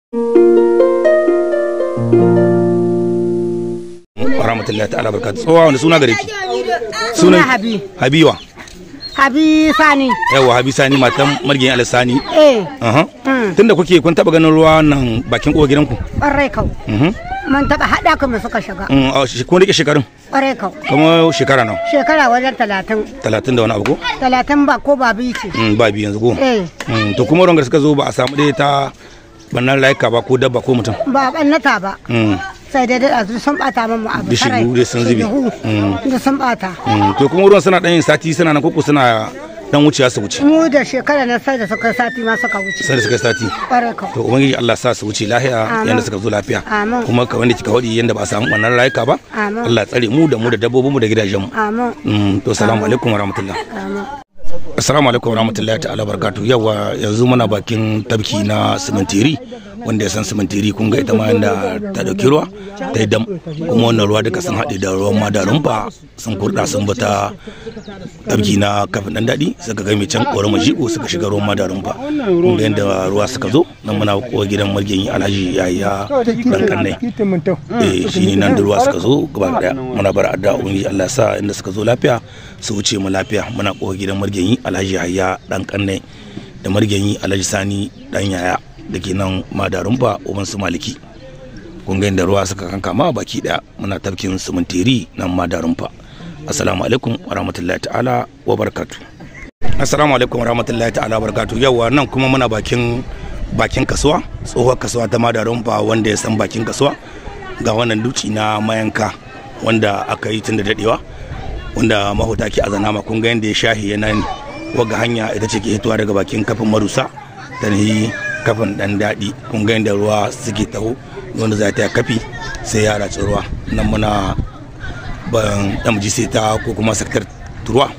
rahmatullahi ta'ala barkatu tsowa wanda suna gare ki Suna Habi. habiwa Habi Sani. yawa habi sani matan margin alisani Eh, aha Mm. tunda kuke kun taba ganin ruwa nan bakin kowa gidanku ƙwarai kau. mhm Mun taɓa haɗa kuma suka shiga. Mm, a shi- kun rike shekarun Ƙwarai kau. kuma shekara nawa Shekara wajen talatin. talatin da wani abu ko Talatin ba ko ba biyu ce. Mm, ba biyu yanzu ko Eh, Mm, to kuma rangar suka zo ba a samu dai ta bannan layuka ba ko dabba ko mutum ba ɓannata ba. Mm, Sai dai da su sun ɓata min abu. Bishiyu sarai. dai sun zube. Bishiyu Mm. Da sun ɓata. mm, to kuma ruwan suna dan yin sati suna nan koko suna dan wuciya su wuce Mu da shekara na sai da suka sati ma suka wuce. sai da suka yi sati Ƙwarai kau. to ubangiji Allah sa su wuce lafiya Amin. yanda suka zo lafiya Amin. kuma ka wanda kika hodi yanda ba a samu bannan layuka ba Amin. Allah ya tsare mu da mu da dabbobin mu da gidajen mu Amin. Mm, to salamu alaikum wa rahmatullah Amin. assalamu alaikum wa rahmatullahi ta'ala barakatuh yawa yanzu muna bakin tabki na simintiri wanda ya san simintiri kun ga ita ma yanda ta dauki ruwa ta yi dam kuma wannan ruwa duka sun haɗe da ruwan madarin fa sun kurɗa sun bata tabki na kafin dan daɗi suka ga mai can ƙorar majiƙo suka shiga ruwan madarin fa kun ga yanda ruwa suka zo nan muna kowa gidan margenyi alhaji yaya dan kannai eh shi ne nan da ruwa suka zo gaba daya muna bar adda ubangiji Allah ya sa inda suka zo lafiya su wuce mu lafiya muna kowa gidan margenyi alhaji hayya dan kanne da margenyi alhaji sani dan yaya da ke nan madarun ba uban su maliki kun ga inda ruwa suka kankama baki daya muna tafkin sumintiri nan madarun fa assalamu alaikum wa rahmatullahi ta'ala wa barakatuh assalamu alaikum wa rahmatullahi ta'ala wa barakatuh yawa nan kuma muna bakin bakin kasuwa tsohuwar kasuwa ta madarun fa wanda ya san bakin kasuwa ga wannan duci na mayanka wanda aka yi tun da dadewa wanda mahuta ke azana ma kun ga yadda ya shahi yana ne waga hanya ita ce ke hitowa daga bakin kafin marusa ta nahi kafin dan daɗi kun ga yadda ruwa suke taho wanda za ta yi kafi sai ya raci ruwa nan muna ban damji sai ta ko kuma saktar turuwa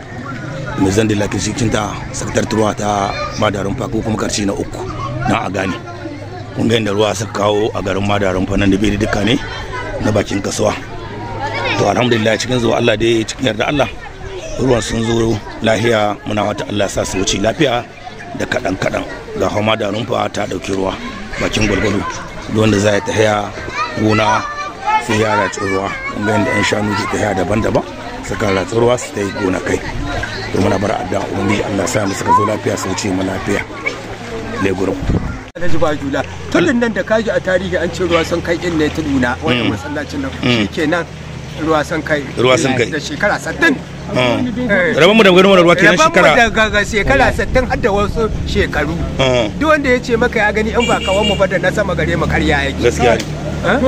mai zan da lakin cikin ta saktar turuwa ta madarin fa ko kuma karshe na uku na a gane kun ga yadda ruwa suka kawo a garin madarin fa nan da bai da duka ne na bakin kasuwa to alhamdulillah cikin zuwa Allah dai cikin yarda Allah ruwan sun zo lahiya muna wata Allah sa su wuce lafiya da kaɗan kaɗan ga hama da rumfa ta ɗauki ruwa bakin gwargwado duk wanda za ya tafiya gona sai ya ratsi ruwa kuma yadda yan shanu ke tafiya daban-daban suka ratsi ruwa su ta yi gona kai to muna bar addu'a ubangiji Allah sa mu suka zo lafiya su wuce mu lafiya legurum Alhaji ba jula tudun nan da kaji a tarihi an ce ruwa sun kai in ne tuduna wannan masallacin nan shikenan ruwa sun kai Ruwa sun kai. da shekara 60 rabon mu da ganin wannan ruwa kenan shekara daga shekara 60 har da wasu shekaru Ah, duk wanda ya ce maka ya gani in ba kawan mu ba da na sama gare mu karya yake gaskiya ne Ah?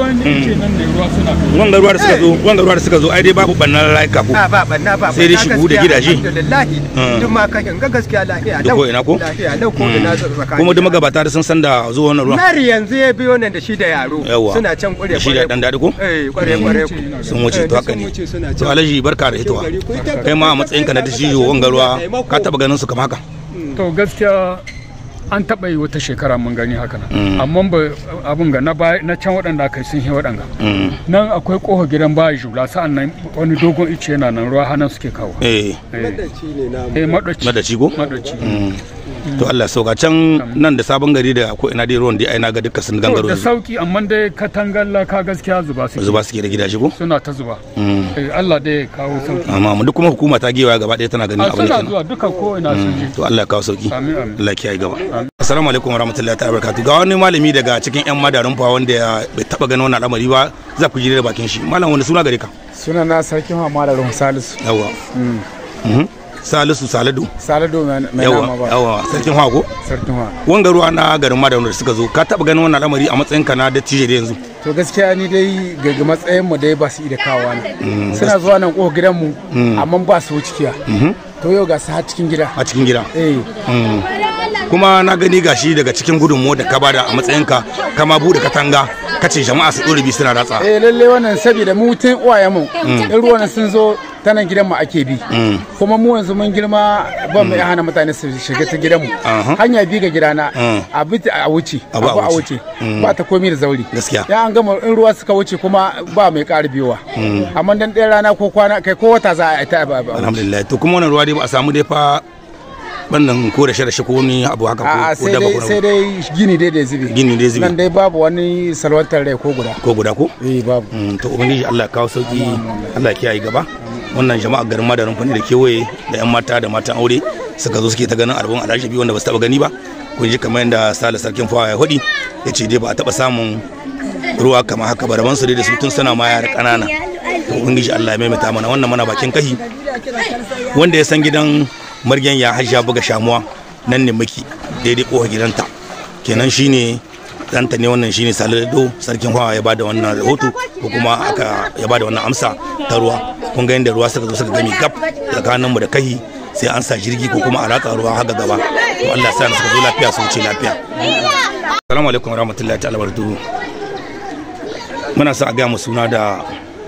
wanga ruwa da suka zo wanga ruwa da suka zo ai dai babu bannan laika ko a ba banna ba Sai dai banna shigo da gaskiya, gidaje. alhamdulillah Ah. duk ma kashin ga gaskiya lafiya Duk ko ina ko? lafiya lau ko ina tsakani kuma duk magabata da sun san da zuwa wannan ruwa Mari yanzu ya biyo nan da shi da yaro Yawwa. suna can kure da shi da dan daɗi ko eh kware kware sun wuce to haka ne suna to alhaji barka da hitowa kai ma a matsayin ka na dattijo wanga ruwa ka taba ganin su kamar haka to gaskiya an taɓa yi wata shekara mun gani haka Mm. nan amma ba abin ga na baya- na can waɗanda aka yi sun yi waɗanga Mm. nan akwai ƙofa gidan baya jula sa'an nan wani dogon ice yana nan ruwa hannun suke kawo eh eh eh, maɗaci madaci ko maɗaci Mm. to Allah ya sauka can nan da sabon gari da ko ina dai ruwan dai ai na ga dukkan sun To, gangaro da yanzu. sauki amma dai katangar laka gaskiya zuba suke zuba suke da gidaje ko suna ta zuba Mm. Eh, Allah dai ya kawo sauki amma mu duk kuma hukuma ta gewaya gaba ɗaya tana ganin a abin da suna kenan zuwa duka ko ina sun je to Allah ya kawo sauki amin amin Allah ya kiyaye gaba assalamu alaikum warahmatullahi ta'ala barakatuh ga wani malami daga cikin yan madarin fa wanda ya bai taba ganin wannan al'amari ba za ku ji da bakin shi malam wani suna gare ka suna na sarkin hama da ruhun salisu yawa Mhm. salisu saladu salisu mai nama yawa ba yawa sarkin hago sarkin hama wanga ruwa na garin madarin da suka zo ka taba ganin wannan al'amari a matsayin ka na dattijo da yanzu to gaskiya ni dai ga matsayin mu dai ba su iya kawowa ne suna zuwa nan kofar gidan mu amma ba su wuce kiya to yau ga su har cikin gida a cikin gida eh Mm. kuma na gani gashi daga cikin gudunmu da ka bada a matsayinka kama bude katanga kace jama'a su ɗore bi suna ratsa eh lalle wannan saboda mu tun uwayen mu in ruwan sun zo ta nan gidan mu ake bi kuma mu yanzu mun girma ban mu iya hana mutane su shiga ta gidan mu Aha. hanya bi ga gidana Mm. a bi ta- a wuce Abu a abu a wuce. wuce ba ta komi da zauri Gaskiya. ya an gama in ruwa suka wuce kuma ba mai ƙara biyowa amma dan ɗaya rana ko kwana kai ko wata za a yi ta ba ba- alhamdulillah to kuma wannan ruwa dai ba a samu dai fa bannan ko da rashe ko wani abu haka a ko ko sai daba dai ko sai na- dai gini dai da zube gini dai zubi nan dai babu wani salwantar rai ko guda ko guda ko eh babu Mm, to ubangiji Allah ya kawo sauki Allah ya kiyaye gaba wannan jama'a garin madarin fani da kewaye da yan mata da matan aure suka zo suke ta ganin albun alhaji wanda ba su taba gani ba kun ji kamar yadda sale sarkin fawa ya hudi ya ce dai ba a taba samun ruwa kamar haka ba raban su dai da su tun suna ma yara kanana to ubangiji Allah ya maimaita mana wannan mana bakin kahi wanda ya san gidan margen ya hajja buga shamuwa nan ne muke daidai kowa gidanta kenan shine danta ne wannan shine salado sarkin hawa ya bada wannan rahoto ko kuma aka ya bada wannan amsa ta ruwa kun ga yadda ruwa suka zo suka gami gab tsakanin mu da kahi sai an sa jirgi ko kuma a ratsa ruwa haka gaba to Allah ya sa suka zo lafiya su wuce lafiya assalamu alaikum warahmatullahi ta'ala barakatuhu muna sa a ga mu suna da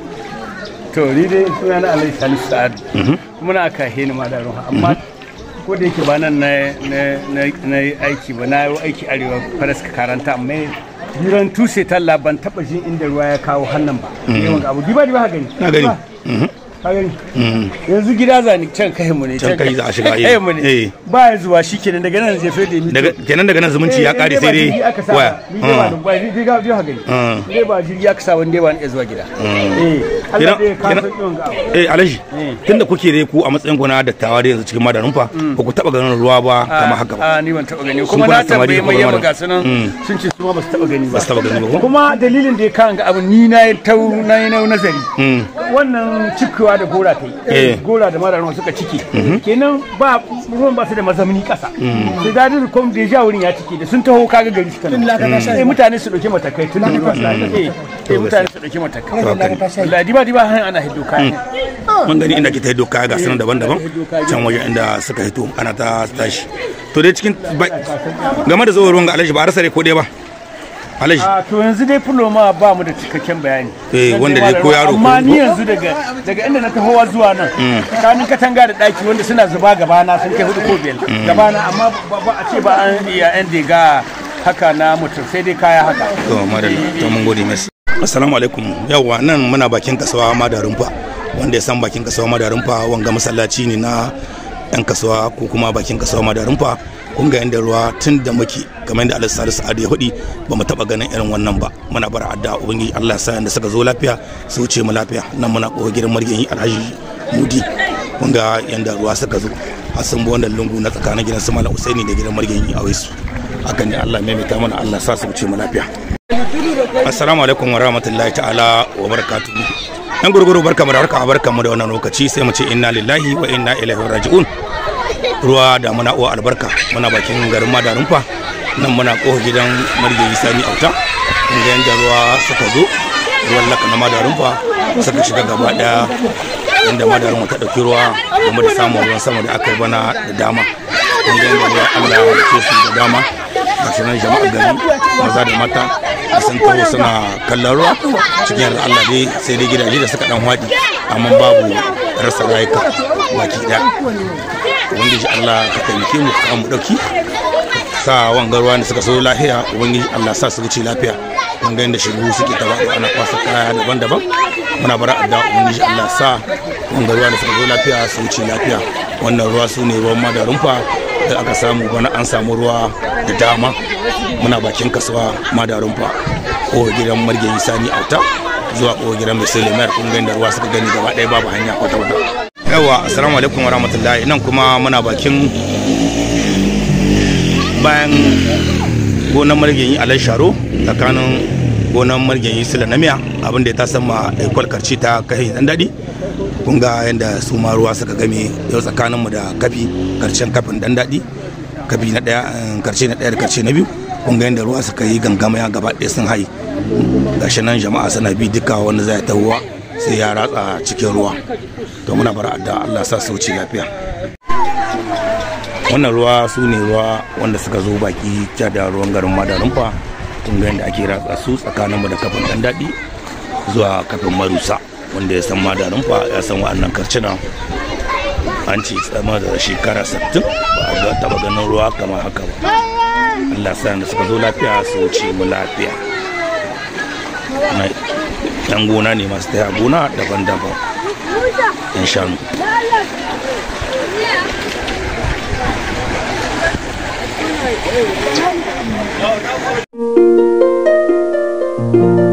to ni dai suna na alai salisu sa'ad kuma na aka heni ma da ruwa amma ko da yake ba nan na na na yi aiki ba na yi aiki arewa faraska karanta amma biran tuse talla ban taba jin inda ruwa ya kawo hannan ba yawan abu diba diba ha gani na gani ka gani yanzu gida za ni can kai mu ne Can kai za a shiga, eh. kai mu ne Eh. ba ya zuwa shikenan daga nan zai fede ni daga kenan daga nan zumunci ya kare sai dai waya ni dai ba ba ni dai ga biyo ha gani Mm. ni dai ba jirgi aka sa wanda ba ni iya zuwa gida eh Allah dai ka Kenan- san yawan ga abu eh alaji Eh. tunda kuke dai ku a matsayin ku na dattawa da yanzu cikin madarin fa ba ku taba ganin ruwa ba kamar haka ba a ni ban taba gani Su kuma kuna na samari tambaye ko mai ba yawa mara? ga sunan Mm. sun ce su ma ba su taba gani ba ba su taba gani ba ko kuma dalilin da ya kawo ga abu ni na yi tau na yi na nazari Mm. wannan cikewa da gora ta Eh. yi gora da mara ruwa suka cike kenan ba ruwan ba su da mazamni kasa sai da duk kom da ja wurin ya cike da sun taho kaga gari suka nan eh mutane su dauke matakai tun da ruwa eh eh mutane su dauke matakai wallahi diba diba han ana hiddo kayan mun gani inda ke ta hiddo kaya ga sunan daban-daban can wajen inda suka hito ana ta tashi to dai cikin ba- game da zuwa ruwan ga alaji ba a rasa dai ko dai ba alaji a to yanzu dai fulo ma ba mu da cikakken bayani Eh, Zan wanda dai dai ba ko da- yaro amma ko- ni yanzu daga daga inda na tahowa zuwa nan tsakanin katanga da daki wanda suna zuba gabana sun kai hudu ko biyar gabana amma ba ba a ce ba an iya yan diga haka na mutum sai dai kaya haka to madalla to mun gode masa assalamu alaikum yawa nan muna bakin kasuwa madarin fa wanda ya san bakin kasuwa madarin fa wanga masallaci ne na yan kasuwa ko kuma bakin kasuwa madarin fa kun ga yanda ruwa tun da muke kamar yadda Alhaji Salisu Ado ya hudi ba mu taba ganin irin wannan ba muna bar adda ubangiji Allah ya sa yanda suka zo lafiya su wuce mu lafiya nan muna kowa gidan margin Alhaji Mudi kun ga yanda ruwa suka zo har sun bi wannan lungu na tsakanin gidan su Malam Usaini da gidan margin Awaisu hakan ne Allah ya maimaita mana Allah ya sa su wuce mu lafiya assalamu alaikum wa rahmatullahi ta'ala wa barakatuhu yan gurguru barka mu da barka barka mu da wannan lokaci sai mu ce inna lillahi wa inna ilaihi raji'un ruwa da muna uwa albarka muna bakin garin madarin fa nan muna kofa gidan margayi sani auta inda yanda ruwa suka zo ruwan laka na madarin fa suka shiga gaba daya inda madarin ta dauki ruwa game da samun ruwan sama da aka yi bana da dama inda yanda ruwa Allah ya halice su da dama gashi nan jama'a gari maza da mata sun taho suna kallon ruwa cikin yarda Allah dai sai dai gidaje da suka dan haɗi amma babu rasa rayuka baki ɗaya ubangiji Allah ka taimake mu ka mu dauki sa wanga ruwa da suka so lafiya ubangiji Allah sa su wuce lafiya mun ga inda shigo suke ta bada ana kwasa kaya daban-daban muna bara adda ubangiji Allah sa wanga ruwa da suka zo lafiya su wuce lafiya wannan ruwa su ne ruwan madarin fa da aka samu bana an samu ruwa da dama muna bakin kasuwa madarin fa ko gidan margeyi sani auta zuwa ko gidan mai sai lemar kun ga inda ruwa suka gani gaba ɗaya babu hanya kwata-kwata yawa assalamu alaikum warahmatullahi nan kuma muna bakin bayan gonan margenyi alai sharo tsakanin gonan margenyi sila na miya abinda ya ta sama ikwal karci ta kai dan daɗi kun ga yadda su ma ruwa suka game yau tsakaninmu da kafi karshen kafin dan daɗi kafi na ɗaya karshe na ɗaya da karshe na biyu kun ga yadda ruwa suka yi gangama ya gaba ɗaya sun hayi gashi nan jama'a suna bi duka wanda zai ta ruwa sai ya ratsa cikin ruwa to muna bar adda Allah sa su wuce lafiya wannan ruwa su ne ruwa wanda suka zo baki ta da ruwan garin madarumfa kun ga yadda ake ratsa su tsakaninmu da kafin dan daɗi zuwa kafin marusa wanda ya san madarumfa ya san wa'annan karcina an ce tsama da shekara 60 ba a ga taba ganin ruwa kamar haka ba Allah sa da suka zo lafiya su wuce mu lafiya na yan gona ne masu taya gona daban-daban yan shanu Thank you.